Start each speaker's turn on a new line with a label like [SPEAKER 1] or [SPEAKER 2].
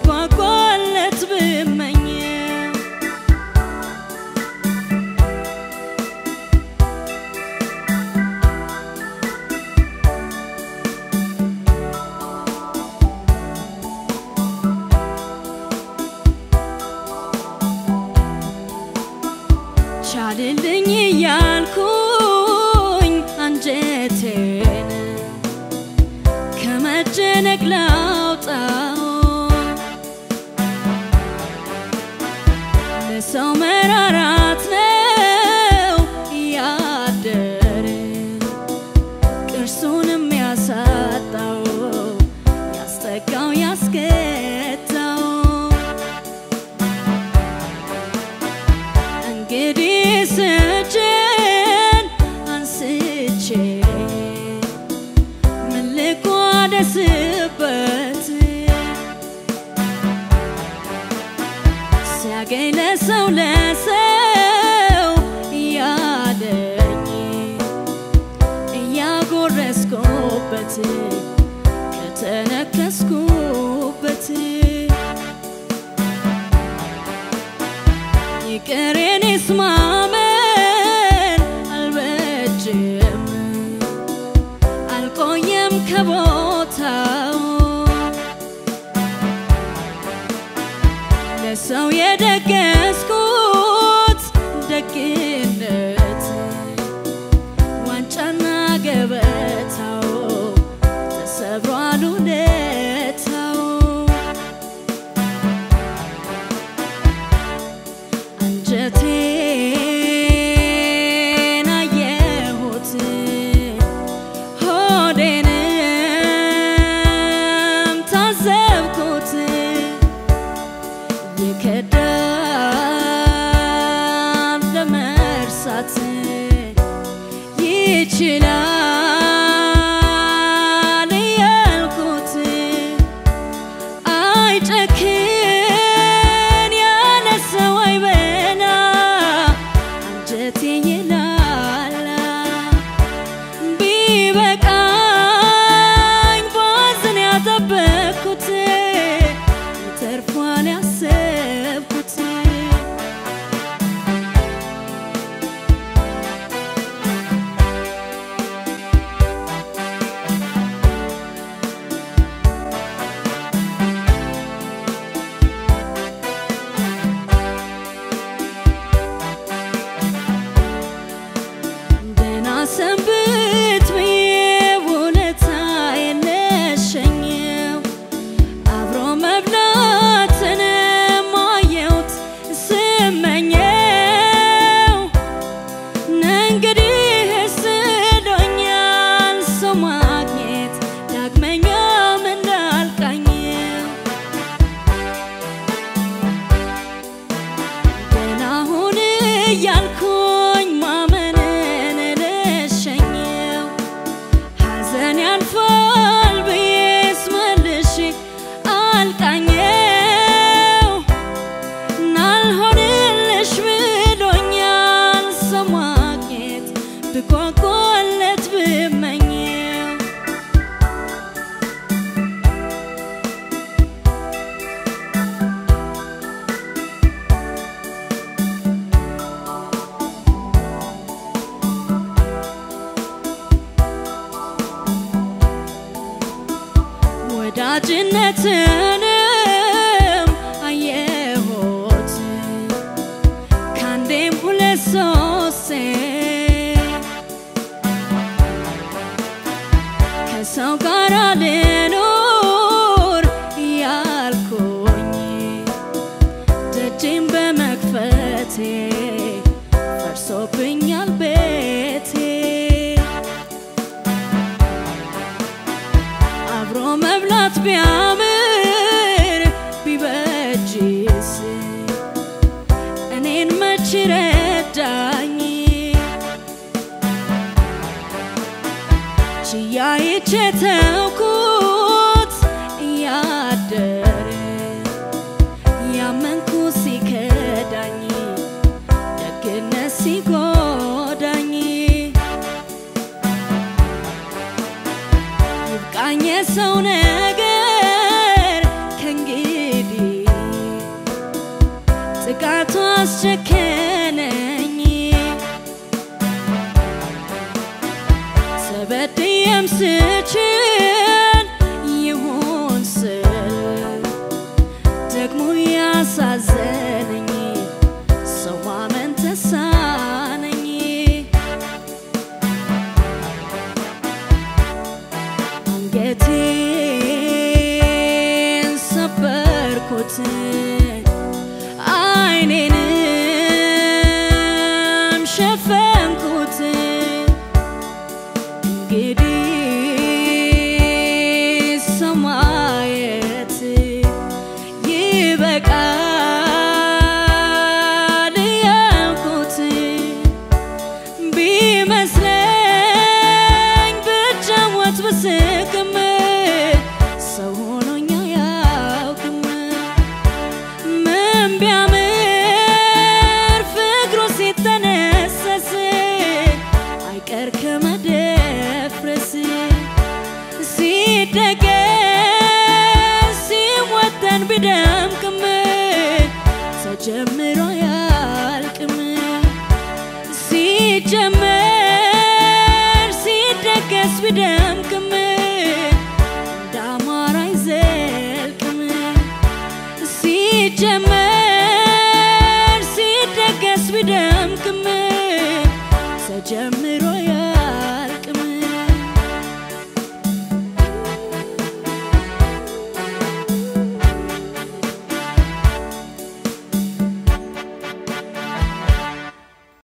[SPEAKER 1] ብጓጓለት ብመኝ ቻልልኝ እያልኩኝ አንጀቴን ከመጨነቅ ላውጣው ለሰው መራራት ነው እያደረ ቅርሱንም ያሳጣው ያስጠጋው ያስገታው እንግዲህ ስጅን አንስቼ ምን ልቋደስበት ሲያገኝ ለሰው ለሰው እያለኝ እያጎረስኩበት ከተነከስኩበት ይቅር የኔስ ማመን አልበጅም አልቆየም ከቦታው ለሰው የደገስኩት ደግነት ዋንጫና ገበታው ተሰብሯል ውለታው አንጀቴን አየሁት ሆዴንም ታዘብኩት ይከዳል ለመርሳት ይችላል እያልኩት አይጨክን ያለ ሰው አይበላ አንጀቴ ይላላ ቢበቃኝ ባዝን ያጠበቅኩት ተርፏል ያሰብኩት ደህና ሰንብት ብዬ ውለታዬን ልሸኘው አብሮ መብላትንም አየሁት ስመኘው እንግዲህ ስዶኛል ሰው ማግኘት ዳግመኛም እንዳልቃኘው ደህና ሁን እያልኩኝ ማመንን ልሸኘው ሐዘን ያልፋል ብዬስ መልሼ አልቃኘው ናልሆንልሽ ብሎኛል ሰው ማግኘት ብጓጓለት ብመኘው ወዳጅነትንም አየሁት ካንዴም ሁለት ሶስቴ ከሰው ጋር ልኖር እያልኩኝ ደጄን በመክፈቴ ፈርሶብኛል ቤቴ አብሮ መብላት ቢያምር ቢበጅስ እኔን መች ረዳኝ ችያይቼ ተውኩት እያደረ ያመንኩ ሲከዳኝ ደግነት ሲጎ ብቃቱ አስጨከነኝ ተበድዬም ስችል ይሁን ስል ደግሞ ያሳዘነኝ ሰው ማመን ተሳነኝ አንገቴን ሰበርኩት አይኔንም ሸፈንኩት እንግዲህ ሰው ማየት ይበቃል ያልኩት ቢመስለኝ ብጫወት ብስቅም ሰው ሆኖኛ ያውቅም ምን ቢያምር ፍቅሩ ሲተነሰስ አይቀር ከመደፍረስ ሲደገስ ሲወጠን ቢደምቅም ተጀምሮ አያልቅም ሲጀመር ሲደገስ ቢደምቅም እንዳማረ አይዘልቅም ሲጀመር ሲደገስ ቢደምቅም ተጀምሮ ያ